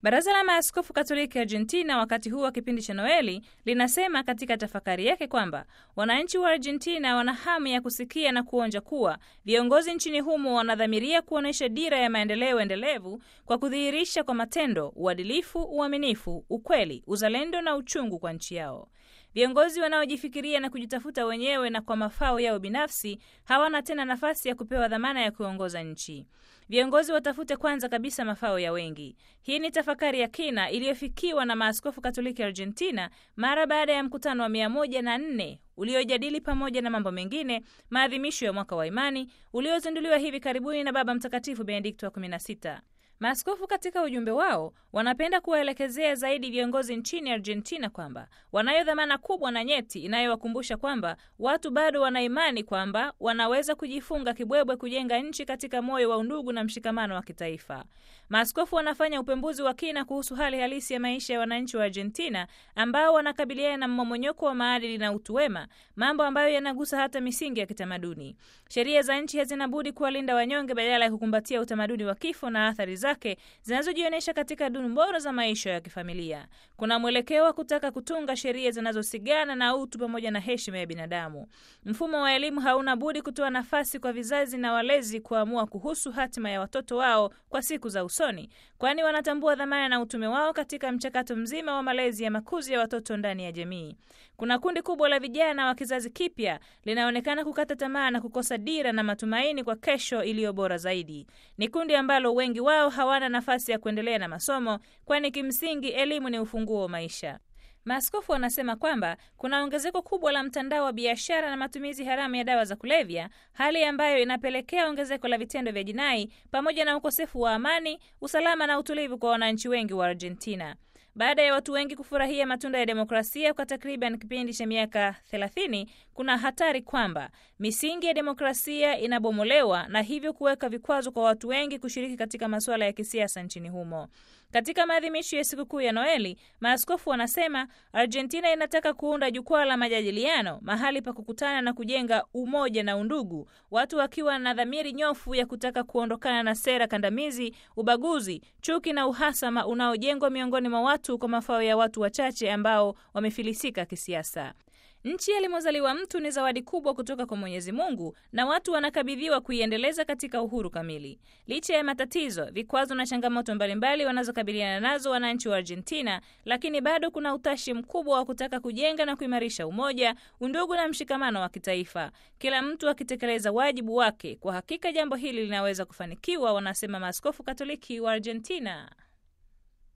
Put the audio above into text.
Baraza la Maaskofu Katoliki Argentina, wakati huu wa kipindi cha Noeli, linasema katika tafakari yake kwamba wananchi wa Argentina wana hamu ya kusikia na kuonja kuwa viongozi nchini humo wanadhamiria kuonyesha dira ya maendeleo endelevu kwa kudhihirisha kwa matendo uadilifu, uaminifu, ukweli, uzalendo na uchungu kwa nchi yao. Viongozi wanaojifikiria na kujitafuta wenyewe na kwa mafao yao binafsi hawana tena nafasi ya kupewa dhamana ya kuongoza nchi. Viongozi watafute kwanza kabisa mafao ya wengi. Hii ni tafakari ya kina iliyofikiwa na maaskofu Katoliki Argentina mara baada ya mkutano wa mia moja na nne uliojadili pamoja na mambo mengine maadhimisho ya mwaka wa imani uliozinduliwa hivi karibuni na Baba Mtakatifu Benedikto wa 16. Maaskofu katika ujumbe wao wanapenda kuwaelekezea zaidi viongozi nchini Argentina kwamba wanayo dhamana kubwa na nyeti inayowakumbusha kwamba watu bado wana imani kwamba wanaweza kujifunga kibwebwe kujenga nchi katika moyo wa undugu na mshikamano wa kitaifa. Maaskofu wanafanya upembuzi wa kina kuhusu hali halisi ya maisha ya wananchi wa Argentina ambao wanakabiliana na mmomonyoko wa maadili na utu wema, mambo ambayo yanagusa hata misingi ya kitamaduni. Sheria za nchi hazina budi kuwalinda wanyonge badala ya kukumbatia utamaduni wa kifo na athari zake zinazojionyesha katika dunu bora za maisha ya kifamilia. Kuna mwelekeo wa kutaka kutunga sheria zinazosigana na utu pamoja na heshima ya binadamu. Mfumo wa elimu hauna budi kutoa nafasi kwa vizazi na walezi kuamua kuhusu hatima ya watoto wao kwa siku za usoni, kwani wanatambua dhamana na utume wao katika mchakato mzima wa malezi ya makuzi ya watoto ndani ya jamii. Kuna kundi kubwa la vijana wa kizazi kipya linaonekana kukata tamaa na kukosa dira na matumaini kwa kesho iliyo bora zaidi. Ni kundi ambalo wengi wao hawana nafasi ya kuendelea na masomo, kwani kimsingi elimu ni ufunguo wa maisha. Maaskofu wanasema kwamba kuna ongezeko kubwa la mtandao wa biashara na matumizi haramu ya dawa za kulevya, hali ambayo inapelekea ongezeko la vitendo vya jinai pamoja na ukosefu wa amani, usalama na utulivu kwa wananchi wengi wa Argentina. Baada ya watu wengi kufurahia matunda ya demokrasia kwa takriban kipindi cha miaka 30, kuna hatari kwamba misingi ya demokrasia inabomolewa na hivyo kuweka vikwazo kwa watu wengi kushiriki katika masuala ya kisiasa nchini humo. Katika maadhimisho ya sikukuu ya Noeli, maaskofu wanasema Argentina inataka kuunda jukwaa la majadiliano, mahali pa kukutana na kujenga umoja na undugu, watu wakiwa na dhamiri nyofu ya kutaka kuondokana na sera kandamizi, ubaguzi, chuki na uhasama unaojengwa miongoni mwa watu kwa mafao ya watu wachache ambao wamefilisika kisiasa. Nchi alimozaliwa mtu ni zawadi kubwa kutoka kwa Mwenyezi Mungu na watu wanakabidhiwa kuiendeleza katika uhuru kamili. Licha ya matatizo, vikwazo na changamoto mbalimbali wanazokabiliana nazo wananchi wa Argentina, lakini bado kuna utashi mkubwa wa kutaka kujenga na kuimarisha umoja, undugu na mshikamano wa kitaifa, kila mtu akitekeleza wajibu wake. Kwa hakika jambo hili linaweza kufanikiwa, wanasema maaskofu Katoliki wa Argentina.